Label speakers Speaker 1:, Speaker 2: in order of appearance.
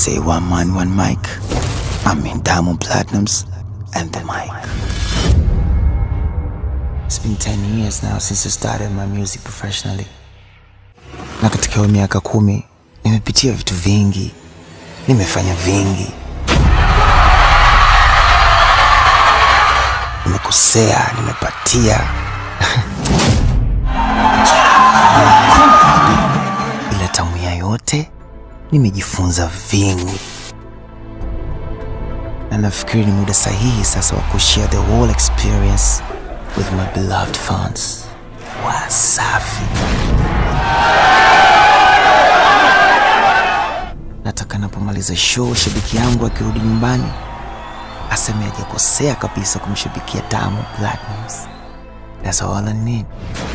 Speaker 1: say one man, one mic. I mean Diamond Platinums and the mic. It's been 10 years now since I started my music professionally. Na katika hiyo miaka kumi nimepitia vitu vingi, nimefanya vingi, nimekosea, nimepatia ila tamu ya yote nimejifunza vingi, na nafikiri ni muda sahihi sasa wa kushare the whole experience with my beloved fans. Wasafi. Nataka napomaliza show, shabiki yangu akirudi nyumbani aseme hajakosea kabisa kumshabikia Diamond Platnumz. That's all I need.